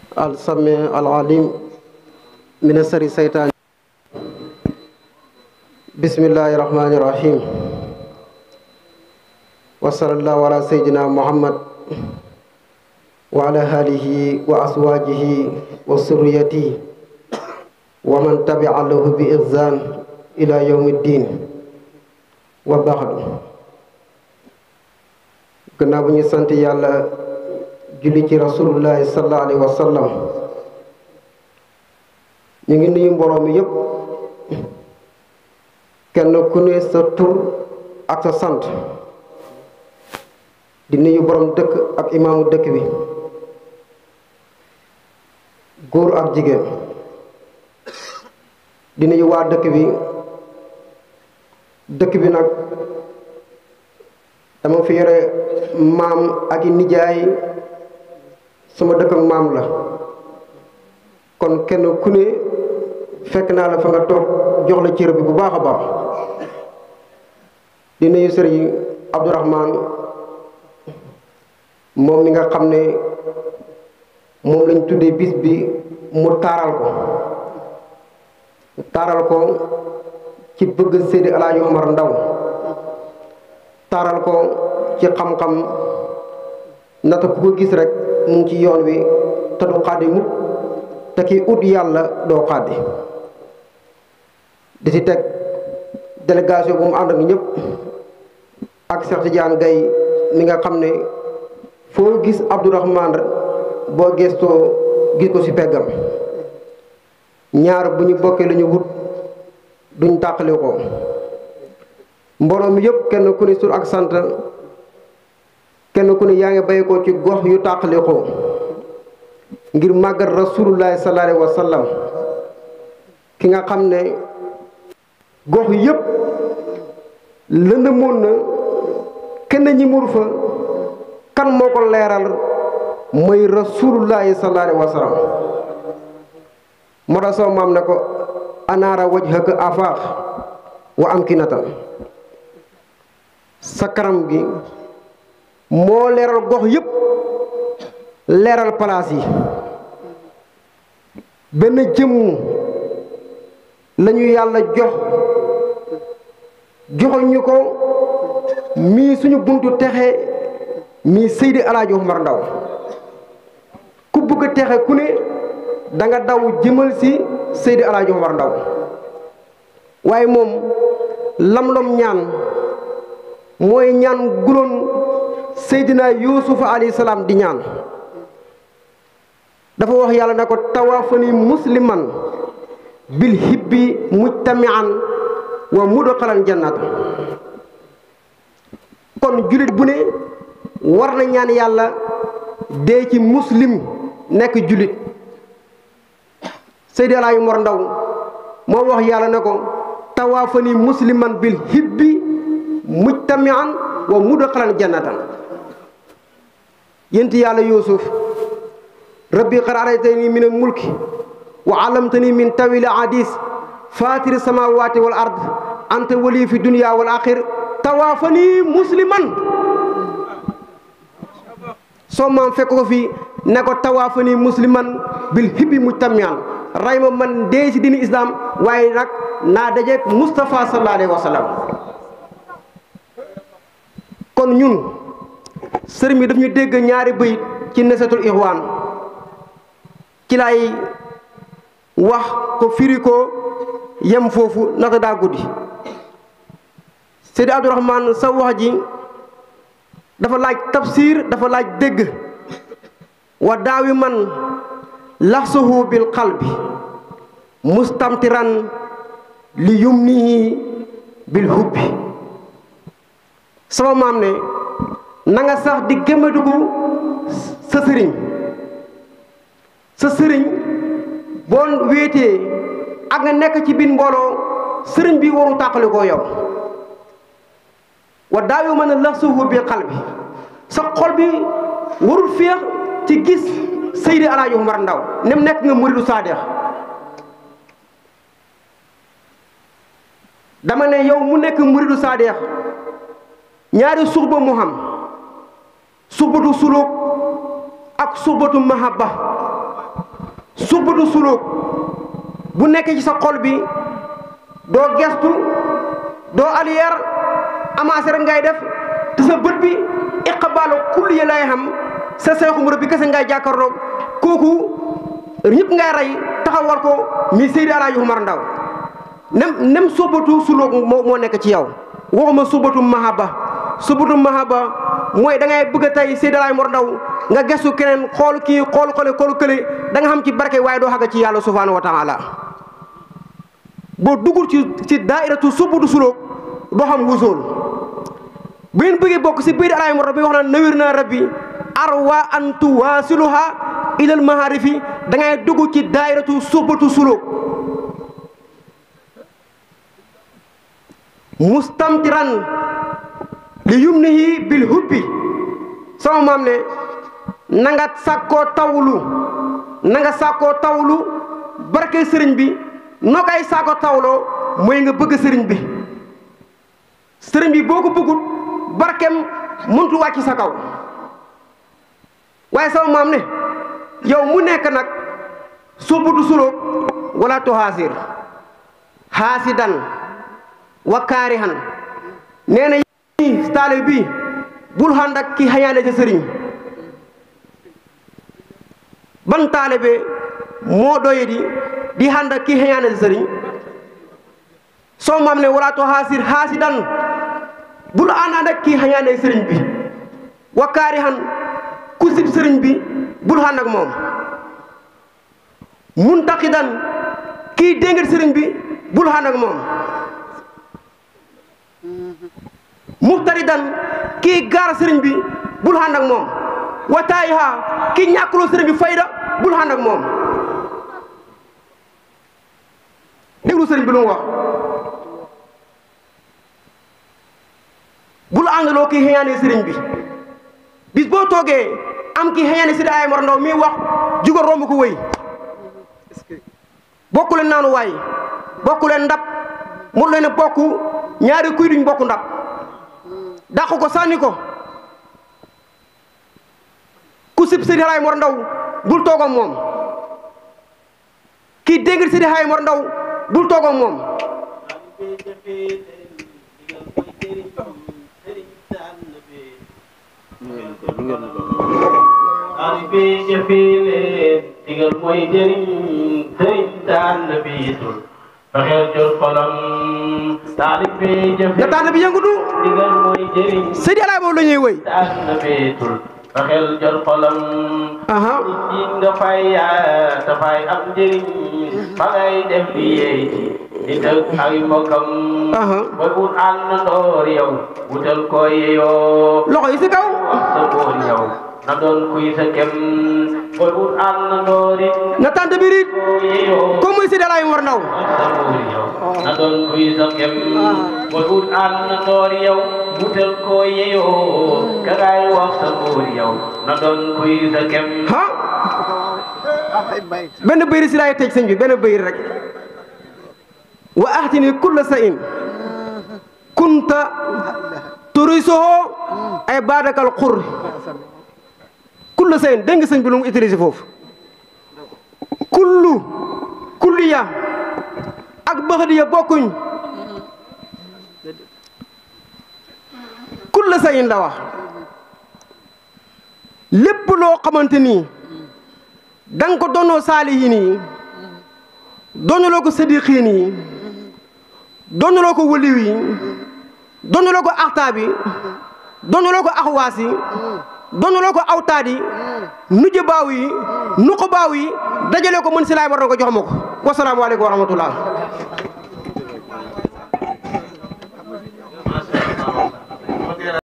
السميع العليم من السر الشيطان بسم الله الرحمن الرحيم وصلى الله على سيدنا محمد وعلى آله وأزواجه وذريته ومن تبع له بإحسان إلى يوم الدين وبعد gannaaw bu ñu sant yàlla julli ci rasulullahi sallallahu alayhi wa sallam ñu ngi nuyu mbooloo mi yépp kenn ku ne sa tur ak sa sant di nuyu borom dëkk ak imaamu dëkk bi góor ak jigéen di nuyu waa dëkk bi dëkk bi nag dama fi yore maam ak i nijaay sama dëkk ak maam la kon kenn ku ne fekk naa la fa nga toog jox la cër bi bu baax a baax di nuyu sëriñ Abdourahman moom mi nga xam ne moom lañ tuddee bis bi mu taaral ko taaral ko ci bëgg Seydi Alaaji Omar Ndaw taaral ko ci xam-xam nata ku ko gis rek mu ngi ci yoon wi te du xaddi mukk te ki ut yàlla doo xaddi di ci teg délégation bu mu ànd ak ñëpp ak Cheikh Tidiane Gaye mi nga xam ne foo gis Abdourahman boo gestoo gis ko ci peggam ñaar bu ñu bokkee lu ñu wut duñ tàqali ko mbooloo mi yëpp kenn ku ne sur ak sant kenn ku ne yaa ngi bay ko ci gox yu tàqali ko ngir màggat rasulullahi sallallahu alayhi wa sallam ki nga xam ne gox yëpp lëndëmoon na kenn ñi mur fa kan moo ko leeral mooy rasulullahi sallallahu alayhi wa sallam moo tax sama maam ne ko anaara wajhaka afaax wa amkinatan sa kanam gi moo leeral gox yëpp leeral palaas yi benn jëmm lañu yàlla jox joxoñ ko mii suñu buntu texe mii Seydi Alaaji Omar Ndaw ku bëgg a texe ku ne da nga daw jëmal si Seydi Alaaji Omar Ndaw waaye moom lam-lam ñaan mooy ñaan guloon Seydina Yuusufa alayhi salaam di ñaan dafa wax yàlla ne ko tawaafani musliman bil hibbi mujtamian wa mudxalan jannata kon jullit bu ne war na ñaan yàlla dee ci muslim nekk jullit Seydi Alaaji Omar Ndaw moo wax yàlla ne ko tawaafani musliman bil hibbi mujtamian wa mudxalan jannatan yénti yàlla yuusuf rabbi qad araytani min al mulki wa allamtani min tawil hadis fatiri samawati wal ard anta wali fi dunya wal axir tawaafani musliman soo maam fekk ko fi ne ko tawaafani musliman bil hibbi mujtamian ray ma man dee si dini islam waaye nag naa dajeek Moustapha sallallahu alayhi wa sallam kon ñun sëriñ bi daf ñu dégg ñaari bëyit ci nesatul ixwaan ci lay wax ko firi ko yem foofu nata daa guddi Seydi Abdourahman sa wax ji dafa laaj tafsir dafa laaj dégg wa daawi man laxsuhu bil qalbi mustamtiran li yumnihi bil hubbi sama maam ne na nga sax di gémmadugu sa sëriñ sa sëriñ boo wéetee ak nga nekk ci biir mbooloo sëriñ bi waru tàqali koo yow wa daawi mën a laxsuhu bil qalbi sa xol bi warul féex ci gis Seydi Alaaji Omar Ndaw nem nekk nga muridu saadeex dama ne yow mu nekk muridu saadeex ñaari suxba mu xam suxbatu suluk ak suxbatu mahabba subbatu sulóog bu nekkee ci sa xol bi doo gestu doo aliyeer amaase rek ngay def te sa bët bi iqbaalu kulli yi lay xam sa seexu murab bi kese ngay jàkkaarloo kooku ñëpp ngay rey taxawal ko mi Seydi Alaaji Umar Ndaw nem nem subbatu sulóog moo moo nekk ci yow waxuma subbatu mahaba subbatu mahaba mooy da ngay bëgg a tey Seydi Alaaji Umar Ndaw nga gestu keneen xool kii xool xole xool kële da nga xam ci barke waaye doo xàgg ci yàlla subhaanahu wa taala boo duggul ci ci daairatu subudu sulóog doo xam wusool bu ngeen bëggee bokk si biir Alaaji Umar Ndaw bi wax na nawir naa rabbi arwa an tuwaasiluha ilal maharifi da ngay dugg ci daairatu subudu sulóog mustamtiran li yumnihi bil hubbi sama maam ne na nga sàkkoo tawlu na nga sàkkoo tawlu barke sëriñ bi noo koy sàkkoo tawloo mooy nga bëgg sëriñ bi sëriñ bi boo ko bëggut barkeem mëntu wàcc sa kaw waaye sama maam ne yow mu nekk nag subutu sulóog wala tuhaasir haasidan wa kaarihan nee na yi taalibe bi bul xànd ak ki xañaane ca sëriñ ban taalibe moo doye di di xànd ak ki xañaane ca sëriñ soo maam ne wala to xaasir xaasidan bul ànd ak ki xañaane sëriñ bi wa kaarihan ku sib sëriñ bi bul xànd ak moom muntaqidan kii déngat sëriñ bi bul xànd ak moom muxtaridan kii gaar sëriñ bi bul ànd ak moom wataayiha kii ñàkkuloo sëriñ bi fayda bul ànd ak moom déglu sëriñ bi lu mu wax bul àndaloo kii xëyaane sëriñ bi bis boo toogee am kii xëyaane Seydi Alaaji Umar Ndaw mi wax jugal romb ko wëy bokku leen naanu waay bokku leen ndab mu leen bokk ñaari kuy duñ bokk ndab dàq ko sànni ko ku sib Seydi Alaaji Umar Ndaw bul toog ak moom kii dégg Seydi Alaaji Umar Ndaw bul toog ak moom taalibe jëfee leen digal mooy jëriñ sëriñ daan na biitul fexeel jot xolam taalibe jëfee na tànn bi yëngutu digal mooy jëriñ Seydi Alaaji moom la ñuy wëy daan na biitul fexeel jot xolam aha nit nga fay yaa dafay am njëriñ fa ngay def li yeey nit ak ay mbokkam aha booy wut àndandoor yow wutal ko yeyoo loxo yi si kaw wax sa boor yow na doon kuy sa kem booy wut àndandoor it na tànn bi riit ko yeyoo comme muy Seydi Alaaji Umar Ndaw wax sa boor yow na doon kuy sa kem booy wut àndandoor yow wutal ko yeyoo ka ngay wax sa boor yow na doon kuy sa kem ha benn bëyri si laay tëj sëñ bi benn bëyri rek wa ahtini kulla sa in kunta turisoho ay baadakal xur kulla sa in dégg nga sëñ bi lu mu utilisé foofu kullu kulliya ak baxadiya bokkuñ kulla sa in la wax lépp loo xamante nii da nga ko doonoo saalihiin yi doonuloo ko sadiqiin yi doonuloo ko waliw yi doonuloo ko axtaab yi doonuloo ko axwaas yi doonuloo ko awtaad yi nuju baaw yi nuqu baaw yi dajale ko mën si laay war na ko jox ma ko wasalaamualeykum wa rahmatullah